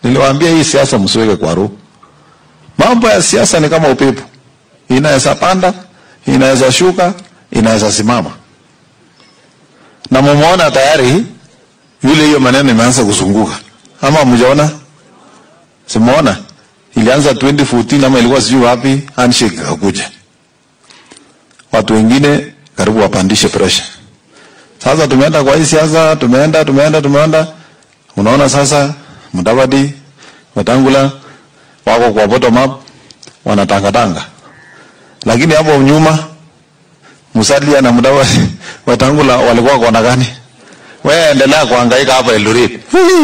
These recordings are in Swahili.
Niliwaambia hii siasa msiweke kwa roho. Mambo ya siasa ni kama upepo, inaweza panda, inaweza shuka, inaweza simama. Na mumeona tayari yule, hiyo maneno imeanza kuzunguka, ama mjaona? Simuona ilianza 2014 ama ilikuwa sijui wapi, handshake ikakuja, watu wengine karibu wapandishe pressure. Sasa tumeenda kwa hii siasa, tumeenda tumeenda tumeenda, unaona sasa Mudavadi, Wetangula wako kwa bottom up wanatangatanga, lakini hapo nyuma Musalia na Mudavadi Wetangula walikuwa kona gani? Wewe endelea kuhangaika hapa Eldoret.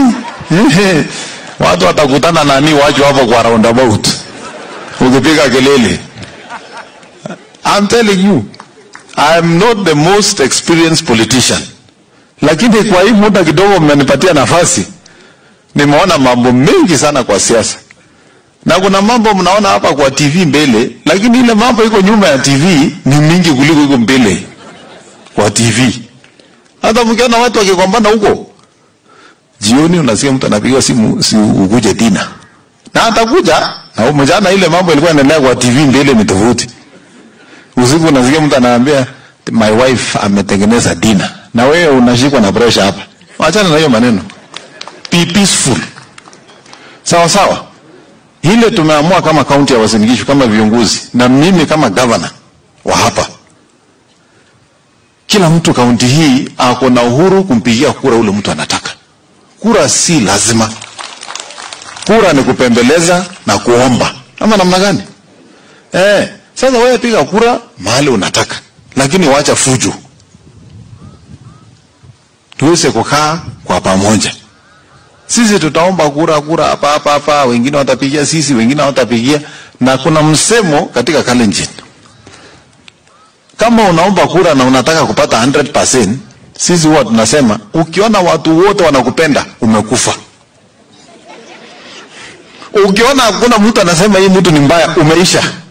Watu watakutana nani wacho hapo kwa roundabout. Ukipiga kelele. I'm telling you, I am not the most experienced politician. Lakini kwa hii muda kidogo mmenipatia nafasi, nimeona mambo mengi sana kwa siasa. Na kuna mambo mnaona hapa kwa TV mbele, lakini ile mambo iko nyuma ya TV ni mingi kuliko iko mbele kwa TV. Hata mkiona watu wakigombana huko, jioni unasikia mtu anapiga simu, si ukuje tena, na atakuja na mjana. Ile mambo ilikuwa inaendelea kwa TV mbele ni tofauti. Usiku unasikia mtu anaambia my wife ametengeneza dina, na wewe unashikwa na pressure hapa. Achana na hiyo maneno, be peaceful, sawa sawa. Ile tumeamua kama kaunti ya Uasin Gishu, kama viongozi na mimi kama governor wa hapa kila mtu kaunti hii ako na uhuru kumpigia kura ule mtu anataka. Kura si lazima, kura ni kupembeleza na kuomba, ama namna gani? Eh, sasa wewe piga kura mahali unataka, lakini wacha fujo, tuweze kukaa kwa pamoja. Sisi tutaomba kura kura hapa hapa hapa, wengine watapigia sisi, wengine hawatapigia, na kuna msemo katika Kalenjin kama unaomba kura na unataka kupata 100%, sisi huwa tunasema ukiona watu wote wanakupenda umekufa. Ukiona hakuna mtu anasema hii mtu ni mbaya, umeisha.